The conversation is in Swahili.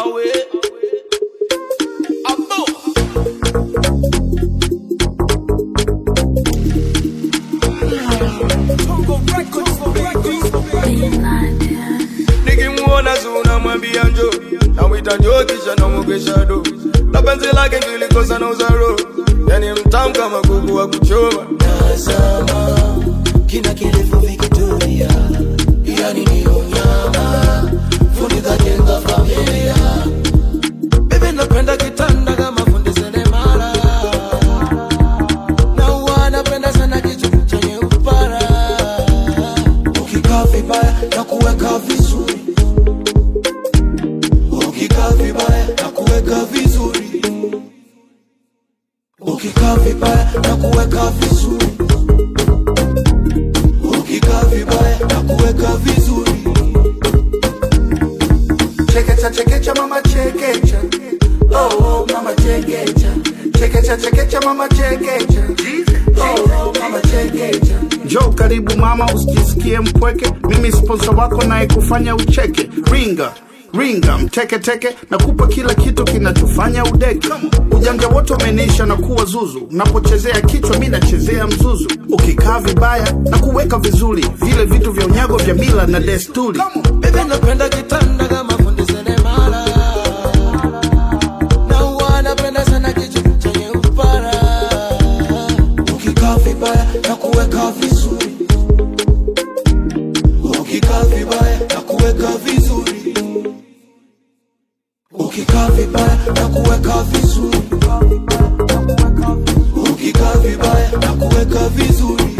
awe abo nikimuona zuna mwambia njo namwita njo kisha namwogesha do na penzi lake ngilikosa na uzaro yani mtamu kama kuku wa kuchoma Tazama kina kirefu Victoria, yani ni unyama, fundi kajenga familia. Bebe napenda kitanda kama fundi seremala, na huwa napenda sana kichwa chenye upara. Ukikaa vibaya na kuweka vizuri, ukikaa vibaya na kuweka vizuri, ukikaa vibaya na kuweka vizuri ukikaa vibaya na kuweka vizuri. Chekecha chekecha mama chekecha, oh oh mama chekecha, chekecha chekecha mama chekecha, oh oh mama chekecha. Njoo karibu mama, usijisikie mpweke. Mimi sponsor wako naye kufanya ucheke. Ringa ringa mteke teke, nakupa kila kitu kinachofanya udeke. Ujanja wote umenisha na kuwa zuzu, unapochezea kichwa mi nachezea mzuzu. Ukikaa vibaya na kuweka vizuri, vile vitu vya unyago vya mila na desturi. Bebe napenda kitanda kama fundi seremala, na huwa napenda sana kichwa chenye upara. Ukikaa vibaya na kuweka vizuri, ukikaa vibaya na kuweka vizuri, ukikaa vibaya na kuweka vizuri, ukikaa vibaya na kuweka vizuri.